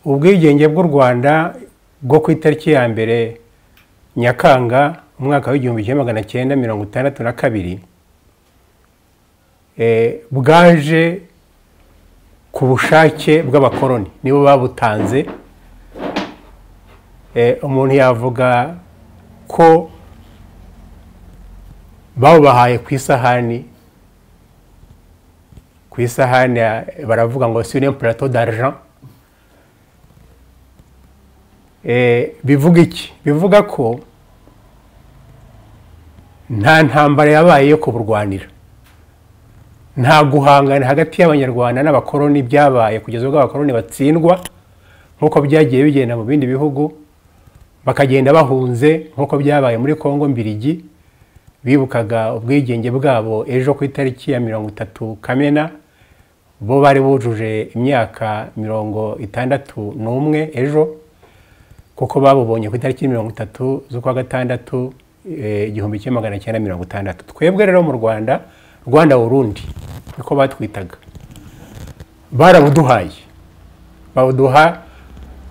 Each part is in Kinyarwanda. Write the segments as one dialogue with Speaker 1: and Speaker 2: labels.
Speaker 1: ubwigenge bw'u rwanda bwo ku itariki ya mbere nyakanga umwaka w'igihumbi kimwe magana cyenda mirongo itandatu na kabiri bwaje ku bushake bw'abakoloni nibo babutanze umuntu yavuga ko bawubahaye ku isahani ku isahani baravuga ngo sire purato d'argent bivuga iki bivuga ko nta ntambara yabaye yo kuburwanira nta guhangana hagati y'abanyarwanda n'abakoloni byabaye kugeza ubwo abakoloni batsindwa nk'uko byagiye bigenda mu bindi bihugu bakagenda bahunze nk'uko byabaye muri congo mbirigi bibukaga ubwigenge bwabo ejo ku itariki ya mirongo itatu kamena bo bari bujuje imyaka mirongo itandatu n'umwe ejo kuko babubonye ku itariki mirongo itatu z'ukwa gatandatu igihumbi kimwe magana cyenda mirongo itandatu twebwe rero mu rwanda rwanda burundi niko batwitaga barabuduhaye babuduha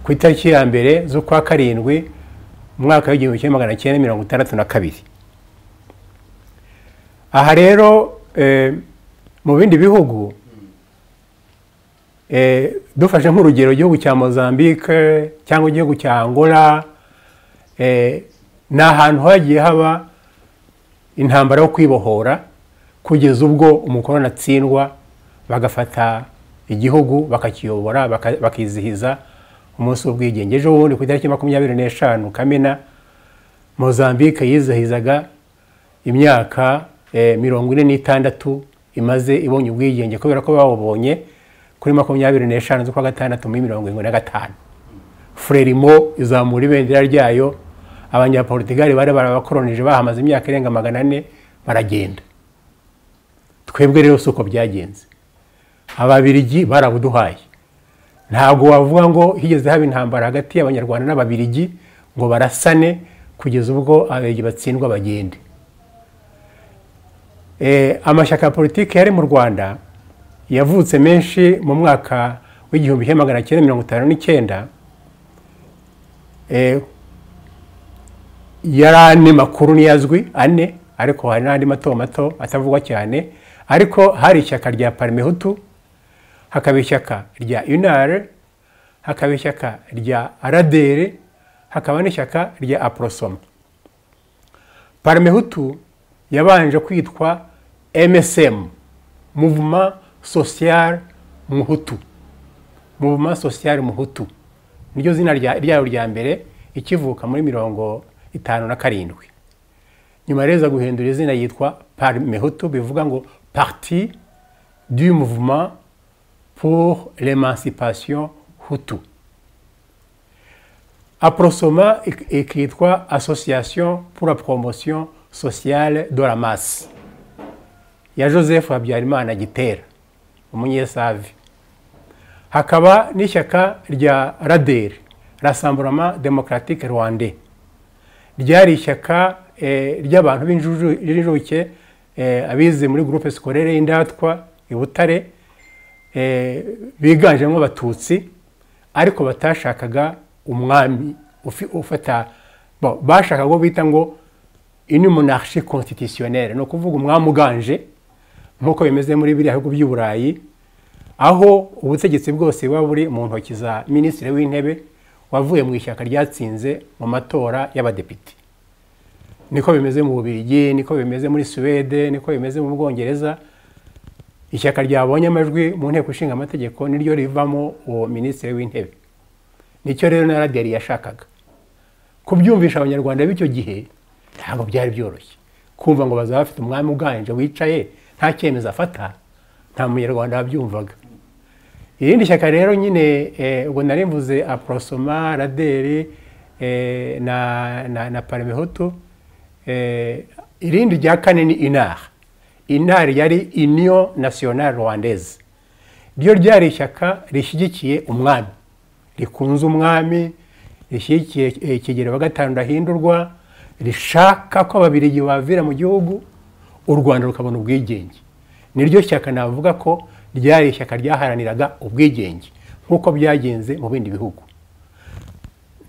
Speaker 1: ku itariki ya mbere z'ukwa karindwi mu mwaka w'igihumbi kimwe magana cyenda mirongo itandatu na kabiri aha rero mu bindi bihugu dufashe nk'urugero igihugu cya mozambique cyangwa igihugu cya angola ni ahantu hagiye haba intambara yo kwibohora kugeza ubwo umukoroni atsindwa bagafata igihugu bakakiyobora bakizihiza umunsi w'ubwigenge ejo bundi ku itariki makumyabiri n'eshanu kamena mozambique yizihizaga imyaka mirongo ine n'itandatu imaze ibonye ubwigenge kubera ko bawubonye kuri makumyabiri n'eshanu z'ukwa gatandatu muri mirongo irindwi na gatanu frelimo izamura ibendera ryayo abanyapolitigari bari barabakoronije bahamaze imyaka irenga magana ane baragenda twebwe rero si uko byagenze ababirigi barabuduhaye ntabwo wavuga ngo higeze haba intambara hagati y'abanyarwanda n'ababirigi ngo barasane kugeza ubwo ababirigi batsindwa bagende amashyaka ya politiki yari mu rwanda yavutse menshi mu mwaka w'igihumbi kimwe magana cyenda mirongo itanu n'icyenda yari ane makuru ntiyazwi ane ariko hari n'andi mato mato atavugwa cyane ariko hari ishyaka rya parimehutu hakaba ishyaka rya unare hakaba ishyaka rya aradere hakaba n'ishyaka rya aporosoma parimehutu yabanje kwitwa MSM Mouvement Social Muhutu Mouvement Social Muhutu niryo zina ryayo rya mbere ikivuka muri mirongo itanu na karindwi nyuma reza guhindura izina yitwa Parmehutu bivuga ngo Parti du Mouvement pour l'Emancipation Hutu Aprosoma ikitwa Association pour la Promotion sociale de la masse ya joseph habyarimana gitera umunyesavi hakaba n'ishyaka rya raderi rasamburama demokaratike rwande ryari ishyaka ry'abantu b'injuke abize muri gurupe sikorere y'indatwa i butare biganjemo abatutsi ariko batashakaga umwami ufata bashaka ngo bita ngo ini monarchie constitutionnelle ni ukuvuga umwami uganje nk'uko bimeze muri biriya bihugu by'i burayi aho ubutegetsi bwose buba buri mu ntoki za minisitiri w'intebe wavuye mu ishyaka ryatsinze mu matora y'abadepite niko bimeze mu bubirigi niko bimeze muri suwede niko bimeze mu bwongereza ishyaka ryabonye amajwi mu nteko ishinga amategeko niryo rivamo uwo minisitiri w'intebe nicyo rero na radiyari yashakaga kubyumvisha abanyarwanda b'icyo gihe ntabwo byari byoroshye kumva ngo bazaba bafite umwami uganje wicaye nta cyemezo afata nta munyarwanda wabyumvaga irindi shyaka rero nyine ubwo nari mvuze aporosoma raderi na parimehutu irindi rya kane ni inari inari yari iniyo nasiyonari rwandeze ryo ryari ishyaka rishyigikiye umwami rikunze umwami rishyigikiye ikigero wa gatanu ndahindurwa rishaka ko ababirigi bavira mu gihugu u rwanda rukabona ubwigenge niryo shyaka navuga ko ryari ishyaka ryaharaniraga ubwigenge nk'uko byagenze mu bindi bihugu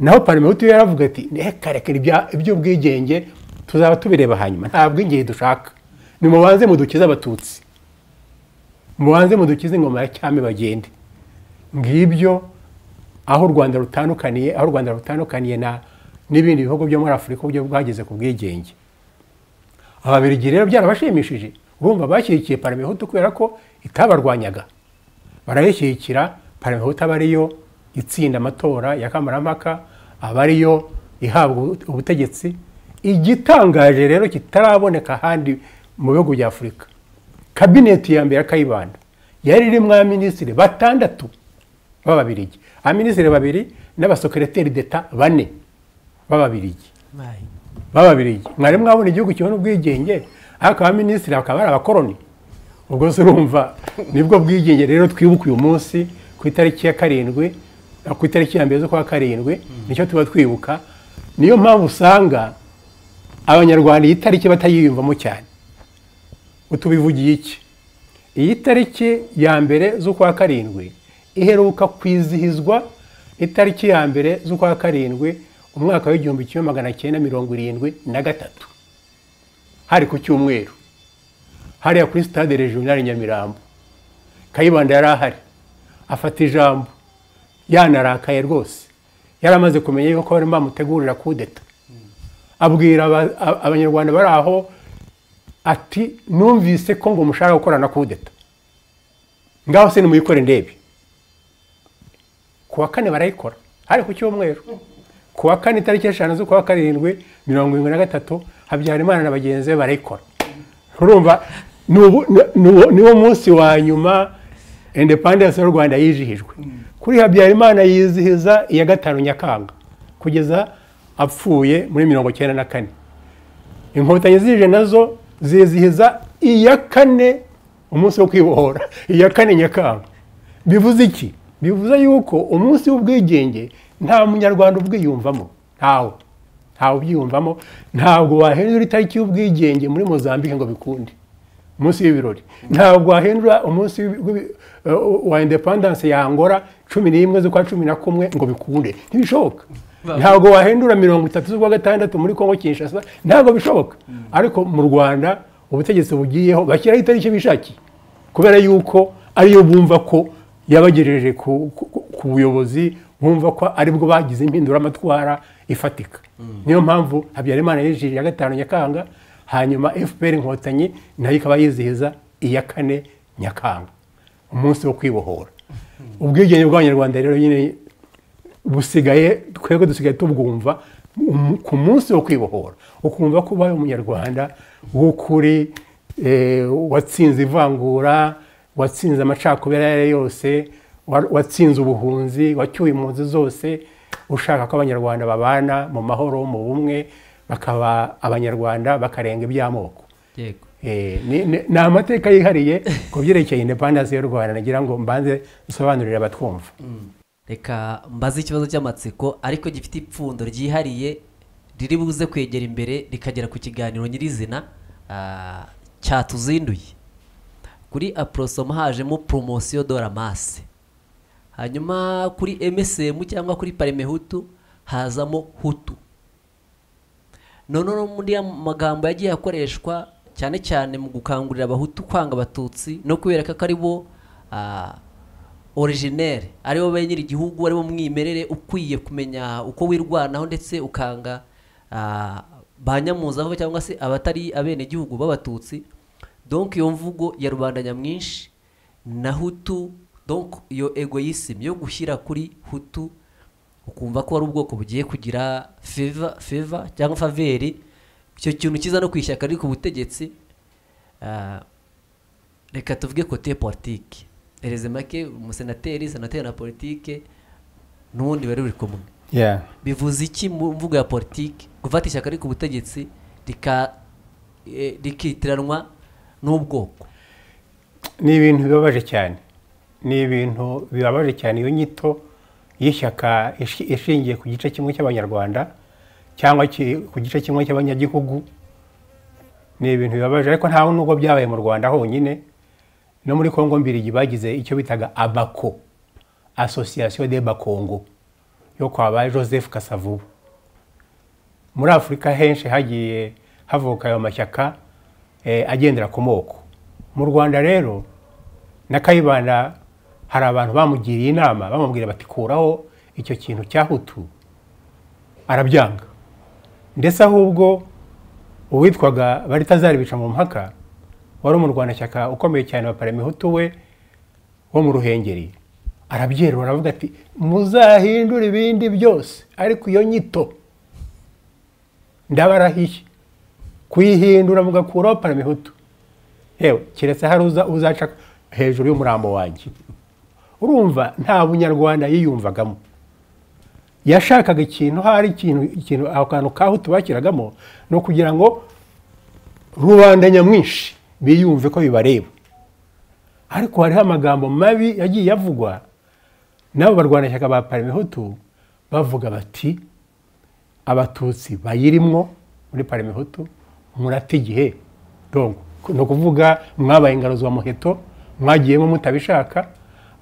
Speaker 1: naho parmehutu yaravuga ati ntihekareke iby'ubwigenge tuzaba tubireba hanyuma nta bwigenge dushaka nimubanze mudukize abatutsi mubanze mudukize ingoma ya cyami bagende ngibyo aho u rwanda rutandukaniye aho u rwanda rutandukaniye na n'ibindi bihugu byo muri afurika uburyo bwageze ku bwigenge ababirigi rero byarabashimishije urumva bashyigikiye parmehutu kubera ko itabarwanyaga barayishyigikira parmehutu aba ariyo itsinda amatora ya kamarampaka aba ariyo ihabwa ubutegetsi igitangaje rero kitaraboneka ahandi mu bihugu bya afurika kabineti ya mbere ya kayibanda yari irimo abaminisitiri batandatu b'ababirigi abaminisitiri babiri n'abasokereteri deta bane b'ababirigi b'ababirigi mwari mwabona igihugu kibona ubwigenge ariko abaminisitiri bakaba ari abakoroni ubwo se urumva nibwo bwigenge rero twibuka uyu munsi ku itariki ya karindwi ku itariki ya mbere z'ukwa karindwi nicyo tuba twibuka niyo mpamvu usanga abanyarwanda iyi tariki batayiyumvamo cyane utubivugiye iki iyi tariki ya mbere z'ukwa karindwi iheruka kwizihizwa itariki ya mbere z'ukwa karindwi umwaka w'igihumbi kimwe magana cyenda mirongo irindwi na gatatu hari ku cyumweru hariya kuri sitade regionali nyamirambo kayibanda yari ahari afata ijambo yanarakaye rwose yari amaze kumenya yuko barimo bamutegurira kudeta abwira abanyarwanda bari aho ati numvise ko ngo mushaka gukora na kudeta ngaho se nimuyikore ndebe ku wa kane barayikora hari ku cyumweru ku wa kane itariki eshanu z'ukwa karindwi mirongo irindwi na gatatu habyarimana na bagenzi be barayikora urumva niwo munsi wa nyuma independence y'u rwanda yizihijwe kuri habyarimana yizihiza iya gatanu nyakanga kugeza apfuye muri mirongo icyenda na kane inkotanyi zije nazo zizihiza iya kane umunsi wo kwibohora iya kane nyakanga bivuze iki bivuze yuko umunsi w'ubwigenge nta munyarwanda ubwiyumvamo ntawe ntawe ubyiyumvamo ntabwo wahindura itariki y'ubwigenge muri mozambique ngo bikunde umunsi w'ibirori ntabwo wahindura umunsi wa indepandanse ya angora cumi n'imwe z'ukwa cumi na kumwe ngo bikunde ntibishoboka ntabwo wahindura mirongo itatu z'ukwa gatandatu muri kongo kinshasa ntabwo bishoboka ariko mu rwanda ubutegetsi bugiyeho bashyiraho itariki bishakiye kubera yuko ariyo bumva ko yabagejeje ku buyobozi bumva ko aribwo bagize impinduramatwara ifatika niyo mpamvu habyarimana yejije ya gatanu nyakanga hanyuma fpr inkotanyi nayo ikaba yizihiza iya kane nyakanga umunsi wo kwibohora ubwigenge bw'abanyarwanda rero nyine busigaye twebwe dusigaye tubwumva ku munsi wo kwibohora ukumva ko ubaye umunyarwanda w'ukuri watsinze ivangura watsinze amacakubiri ayo ari yose watsinze ubuhunzi wacyuye impunzi zose ushaka ko abanyarwanda babana mu mahoro mu bumwe bakaba abanyarwanda bakarenga iby'amoko ni amateka yihariye ku byerekeye indepandansi y'u rwanda nagira ngo mbanze dusobanurire abatwumva
Speaker 2: reka mbaze ikibazo cy'amatsiko ariko gifite ipfundo ryihariye riri buze kwegera imbere rikagera ku kiganiro nyirizina cyatuzinduye kuri aporosomo hajemo poromosiyo doramase hanyuma kuri emisemu cyangwa kuri parimehutu hazamo hutu noneho muri magambo yagiye akoreshwa cyane cyane mu gukangurira abahutu kwanga abatutsi no kubereka ko ari bo originere aribo nyiri igihugu aribo mwimerere ukwiye kumenya uko wirwanaho ndetse ukanga ba nyamuzaho cyangwa se abatari abenegihugu b'abatutsi donk iyo mvugo ya rubanda nyamwinshi na hutu donk iyo egoyisimu yo gushyira kuri hutu ukumva ko ari ubwoko bugiye kugira feva feva cyangwa faveri icyo kintu kiza no ku ishyaka riri ku butegetsi reka tuvuge kote politiki ereze make umusenateri senateri na politiki n'ubundi bari buri kumwe bivuze iki mu mvugo ya politiki gufata ishyaka riri ku butegetsi rikitiranwa n'ubwoko
Speaker 1: ni ibintu bibabaje cyane ni ibintu bibabaje cyane iyo nyito y'ishyaka ishingiye ku gice kimwe cy'abanyarwanda cyangwa ku gice kimwe cy'abanyagihugu ni ibintu bibabaje ariko nta nubwo byabaye mu rwanda honyine no muri congo mbirigi bagize icyo bitaga abako association de bakongo yo kwa ba joseph kasavubu muri afurika henshi hagiye havuka ayo mashyaka eh, agendera ku moko mu rwanda rero na kayibanda hari abantu bamugiriye inama bamubwira bati kuraho icyo kintu cya hutu arabyanga ndetse ahubwo uwitwaga baritazari bica mu mpaka wari umurwanashyaka ukomeye cyane wa paramihutu we wo mu ruhengeri arabyerura aravuga ati muzahindure ibindi byose ariko iyo nyito ndabarahiye kuyihindura mugakuraho paramihutu yewe keretse hari uza uzaca hejuru y'umurambo wanjye urumva nta bunyarwanda yiyumvagamo yashakaga ikintu hari ikintu ikintu aho kantu kaho tubakiragamo ni ukugira ngo rubanda nyamwinshi biyumve ko bibareba ariko hariho amagambo mabi yagiye avugwa n'abo barwanashyaka ba paramihutu bavuga bati abatutsi bayirimwo muri paramihutu murata igihe ni ukuvuga mwabaye ingaruzwa muheto mwagiyemo mutabishaka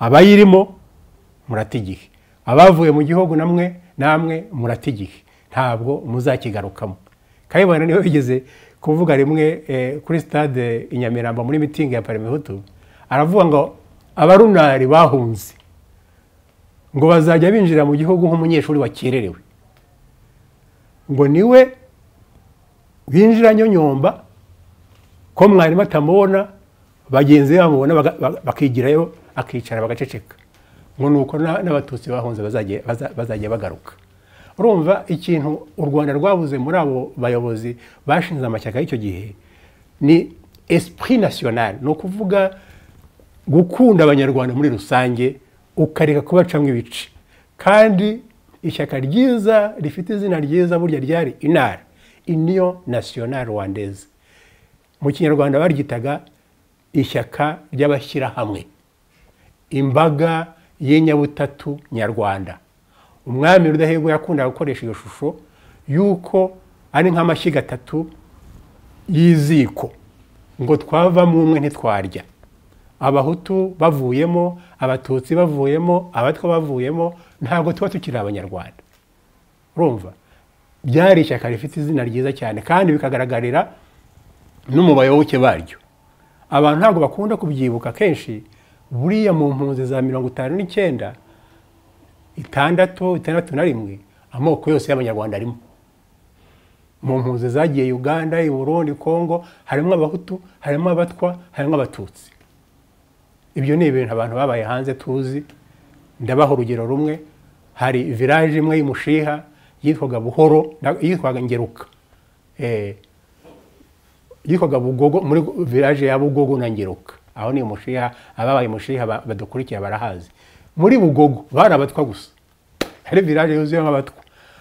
Speaker 1: abayirimo murata igihe abavuye mu gihugu namwe namwe murata igihe ntabwo muzakigarukamo kayibanda niwe wigeze kuvuga rimwe kuri stade i nyamirambo muri mitingi ya paramihutu aravuga ngo abarunari bahunze ngo bazajya binjira mu gihugu nk'umunyeshuri wakererewe ngo niwe binjira nyonyomba ko mwarimu atamubona bagenzi be bamubona bakigirayo akicara bagaceceka ngo ni uko n'abatutsi bahunze bazajya bagaruka urumva ikintu u rwanda rwabuze muri abo bayobozi bashinze amashyaka y'icyo gihe ni esprit national ni ukuvuga gukunda abanyarwanda muri rusange ukareka kubacamo ibice kandi ishyaka ryiza rifite izina ryiza burya ryari inara iniyo national rwandeze mu kinyarwanda baryitaga ishyaka ry'abashyirahamwe imbaga y'inyabutatu nyarwanda umwami rudahigwa yakundaga gukoresha iyo shusho y'uko ari nk'amashyiga atatu y'iziko ngo twavamo umwe ntitwarya abahutu bavuyemo abatutsi bavuyemo abatwa bavuyemo ntabwo tuba tukiri abanyarwanda urumva byari ishyaka rifite izina ryiza cyane kandi bikagaragarira n'umubayoboke baryo abantu ntabwo bakunda kubyibuka kenshi buriya mu mpunzi za mirongo itanu n'icyenda itandatu itandatu na rimwe amoko yose y'abanyarwanda arimo mu mpunzi zagiye uganda Burundi congo harimo abahutu harimo abatwa harimo abatutsi ibyo ni ibintu abantu babaye hanze tuzi ndabaha urugero rumwe hari village imwe y'umushiha yitwaga buhoro yitwaga ngeruka yitwaga bugogo muri village ya bugogo na ngeruka aho ni umushiha ababaye umushiha badukurikira barahazi muri bugogo bari abatwa gusa hari viraje yuzuyemo abatwa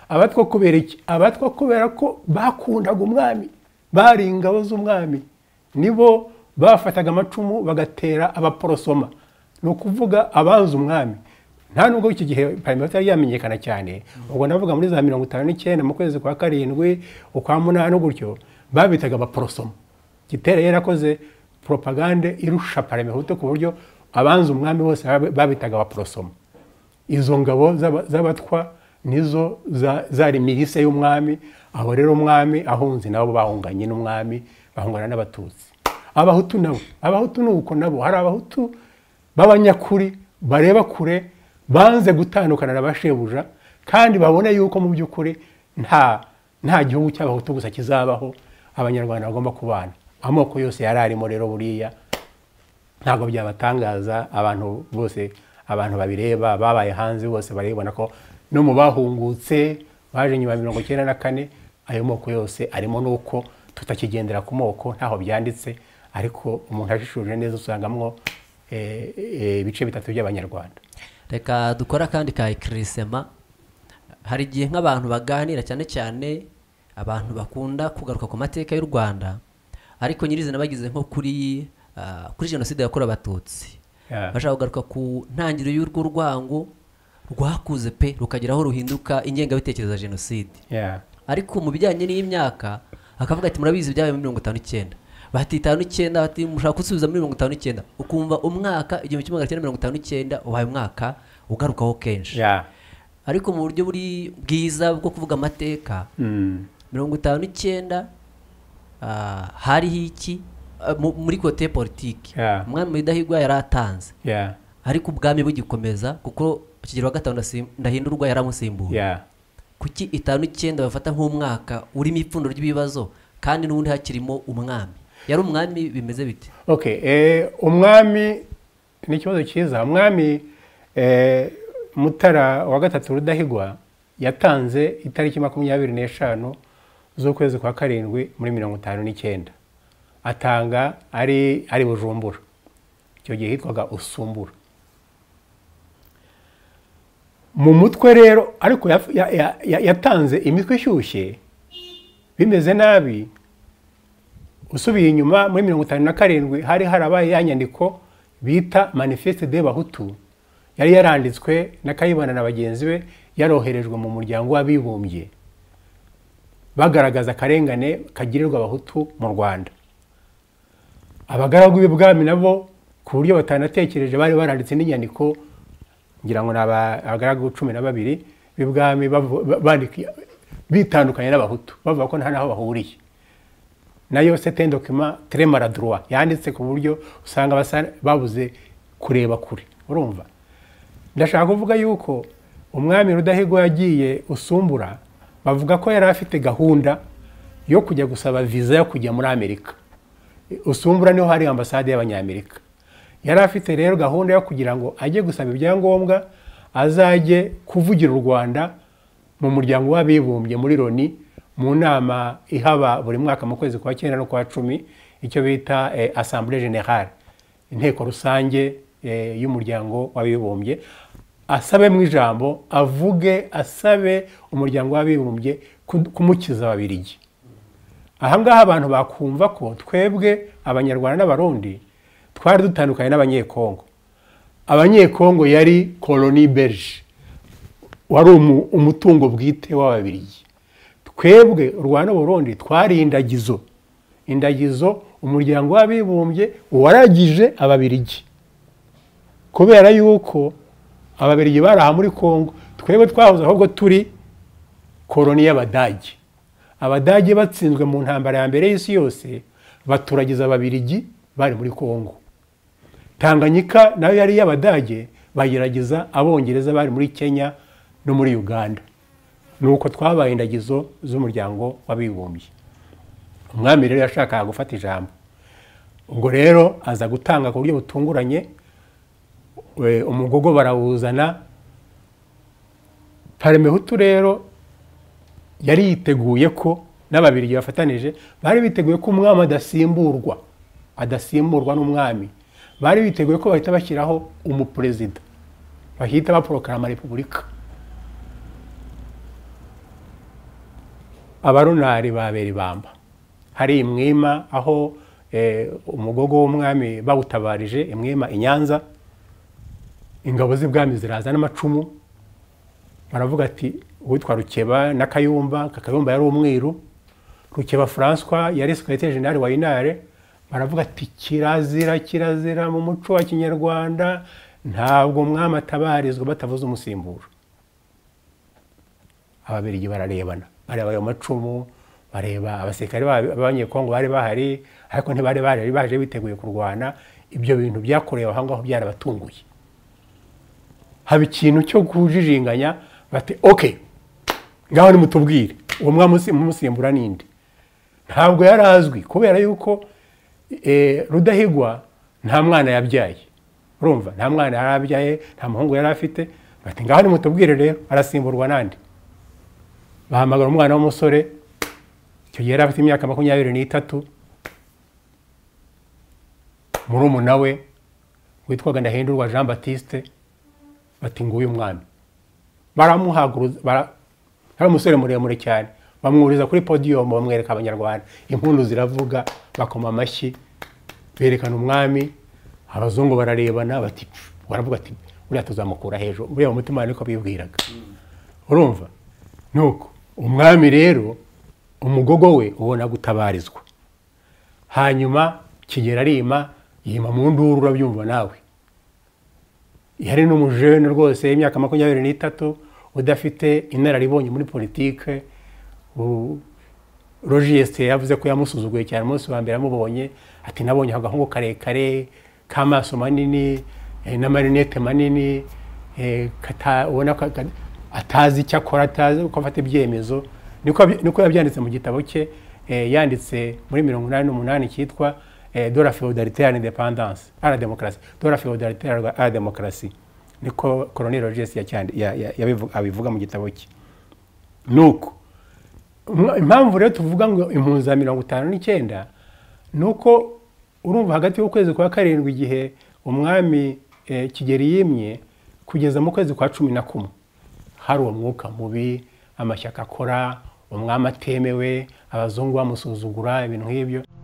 Speaker 1: abatwa kubera iki abatwa kubera ko bakundaga umwami bari ingabo z'umwami nibo bafataga amacumu bagatera abaporosoma ni ukuvuga abanza umwami nta nubwo iki gihe paramihutu yari yamenyekana cyane ubwo ndavuga muri za mirongo itanu n'icyenda mu kwezi kwa karindwi ukwa munani gutyo babitaga abaporosoma gitera yarakoze propagande irusha paramihutu ku buryo abanza umwami bose babitaga abaporosoma izo ngabo z'abatwa nizo zari mirise y'umwami aho rero umwami ahunze nabo bahunganye n'umwami bahungana n'abatutsi abahutu nabo abahutu ni uko nabo hari abahutu b'abanyakuri bareba kure banze gutandukana na bashebuja kandi babona yuko mu by'ukuri nta nta gihugu cy'abahutu gusa kizabaho abanyarwanda bagomba kubana amoko yose yari arimo rero buriya ntabwo byabatangaza abantu bose abantu babireba babaye hanze bose barabibona ko no mu bahungutse baje nyuma ya mirongo icyenda na kane ayo moko yose arimo nuko tutakigendera ku moko ntaho byanditse ariko umuntu ajishuje neza usangamwo ibice bitatu by'abanyarwanda
Speaker 2: reka dukore akandi ka ikirisema hari igihe nk'abantu baganira cyane cyane abantu bakunda kugaruka ku mateka y'u rwanda ariko nyirizina bageze nko kuri kuri jenoside yakorewe abatutsi bashaka kugaruka ku ntangiriro y'urwo rwango rwakuze pe rukageraho ruhinduka ingengabitekerezo ya jenoside ariko mu bijyanye n'imyaka akavuga ati murabizi ibyabaye muri mirongo itanu n'icyenda bahati itanu n'icyenda mushaka gusubiza muri mirongo itanu n'icyenda ukumva umwaka igihumbi kimwe magana cyenda mirongo itanu n'icyenda ubaye umwaka ugarukaho kenshi
Speaker 1: ya
Speaker 2: ariko mu buryo buri bwiza bwo kuvuga amateka
Speaker 1: Mm.
Speaker 2: mirongo itanu n'icyenda ah, hariho iki ah, mu- muri kote ya politiki
Speaker 1: Yeah.
Speaker 2: umwami mudahigwa yari atanze
Speaker 1: ya
Speaker 2: ariko ubwami bugikomeza kuko kigero wa gatanu ndasim- ndahindurwa yaramusimbuye
Speaker 1: ya
Speaker 2: kuki itanu icyenda bafata nk'umwaka urimo ipfundo ry'ibibazo kandi n'ubundi hakirimo umwami yari umwami bimeze bite
Speaker 1: okay eh, umwami ni ikibazo cyiza umwami eh, mutara wa gatatu rudahigwa yatanze itariki makumyabiri n'eshanu z'ukwezi kwa karindwi muri mirongo itanu n'icyenda atanga ari ari bujumbura icyo gihe hitwaga usumbura mu mutwe rero ariko yaf- ya- ya- ya- yatanze imitwe ishyushye bimeze nabi usubiye inyuma muri mirongo itanu na karindwi hari harabaye ya nyandiko bita manifeste de bahutu yari yaranditswe na kayibanda na bagenzi be yaroherejwe mu muryango w'abibumbye bagaragaza akarengane kagirirwa abahutu mu rwanda abagaragu b'ibwami nabo ku buryo batanatekereje bari baranditse n'inyandiko ngira ngo ni aba- abagaragu cumi na babiri b'ibwami bavu- ba- bandika- bitandukanye n'abahutu bavuga ko nta n'aho bahuriye nayo sete dokima tre maladroit yanditse ku buryo usanga basa- babuze kureba kure urumva ndashaka kuvuga yuko umwami rudahigwa yagiye usumbura bavuga ko yari afite gahunda yo kujya gusaba viza yo kujya muri amerika usumbura niho hari ambasade y'abanyamerika yari afite rero gahunda yo kugira ngo ajye gusaba ibyangombwa azajye kuvugira u rwanda mu muryango w'abibumbye muri loni mu nama ihaba buri mwaka mu kwezi kwa cyenda no kwa cumi icyo bita eh, assemblée générale inteko rusange eh, y'umuryango w'abibumbye asabemo ijambo avuge asabe umuryango w'abibumbye ku- kumukiza ababirigi ahangaha abantu bakumva ko twebwe abanyarwanda n'abarundi twari dutandukanye n'abanyekongo abanyekongo yari koloni belge wari umu- umutungo bwite w'ababirigi twebwe u rwanda n'uburundi twari indagizo indagizo umuryango w'abibumbye waragije ababirigi kubera yuko ababirigi bari aha muri kongo twebwe twahoze ahubwo turi koroni y'abadage abadage batsinzwe mu ntambara ya mbere y'isi yose baturagiza ababirigi bari muri kongo tanganyika nayo yari iy'abadage bagerageza abongereza bari muri kenya no muri uganda ni uko twabaye indagizo z'umuryango w'abibumbye umwami rero yashakaga gufata ijambo ubwo rero aza gutanga ku buryo butunguranye we- umugogo barawuzana paremehutu rero yari yiteguye ko n'ababirigi bafatanije bari biteguye ko umwami adasimburwa adasimburwa n'umwami bari biteguye ko bahita bashyiraho umuperezida bahita baporokarama repubulika abarunari babera ibamba hari imwima aho eh, umugogo w'umwami bawutabarije imwima i nyanza ingabo z'ibwami ziraza n'amacumu baravuga ati uwitwa rukeba na kayumba kakayumba yari umwiru rukeba francois yari sekretari general wa inare baravuga ati kirazira kirazira mu muco wa kinyarwanda ntabwo umwami atabarizwa batavuze umusimburo ababirigi bararebana bareba ayo macumu bareba abasirikare ba- b'abanyekongo bari bahari ariko ntibari bahari baje biteguye kurwana ibyo bintu byakorewe aho ngaho byarabatunguye haba ikintu cyo kujijinganya bati ok ngaho nimutubwire uwo mwami mumusimbura ninde ntabwo yari azwi kubera yuko eh, rudahigwa nta mwana yabyaye urumva nta mwana yari abyaye nta muhungu yari afite bati ngaho nimutubwire rero arasimburwa nande bahamagara umwana w'umusore icyo gihe yari afite imyaka makumyabiri n'itatu murumuna we witwaga ndahindurwa jean batiste bati nguyu umwami baramuhaguruza bara- yari umusore muremure cyane bamwuriza kuri podiyumu bamwereka abanyarwanda impundu ziravuga bakoma amashyi berekana umwami abazungu bararebana bati "Pfu," baravuga ati uriya tuzamukura hejuru uriya mu mutima niko bibwiraga urumva nuko umwami rero umugogo we ubona gutabarizwa hanyuma kigera arima yima mu nduru urabyumva nawe ihari n'umujene rwose y'imyaka makumyabiri n'itatu udafite inararibonye muri politike u- rogiyesite yavuze ko yamusuzuguye cyane umunsi wa mbere amubonye ati nabonye agahungu karekare k'amaso manini eh, n'amarinete manini eh, kata- ubona ko aka- atazi icyo akora atazi uko afata ibyemezo niko abi- niko yabyanditse mu gitabo cye eh, yanditse muri mirongo inani n'umunani cyitwa eh, de la feudalité à l'indépendance à la démocratie de la feudalité à la- à la démocratie niko colonel rogers yacyandi- ya- ya- yabivu- abivuga mu gitabo cye nuko Mwa- impamvu rero tuvuga ngo impunzi za mirongo itanu n'icyenda ni uko urumva hagati y'ukwezi kwa karindwi igihe umwami eh, kigeli yimye kugeza mu kwezi kwa cumi na kumwe hari uwo mwuka mubi amashyaka akora umwami atemewe abazungu bamusuzugura ibintu nk'ibyo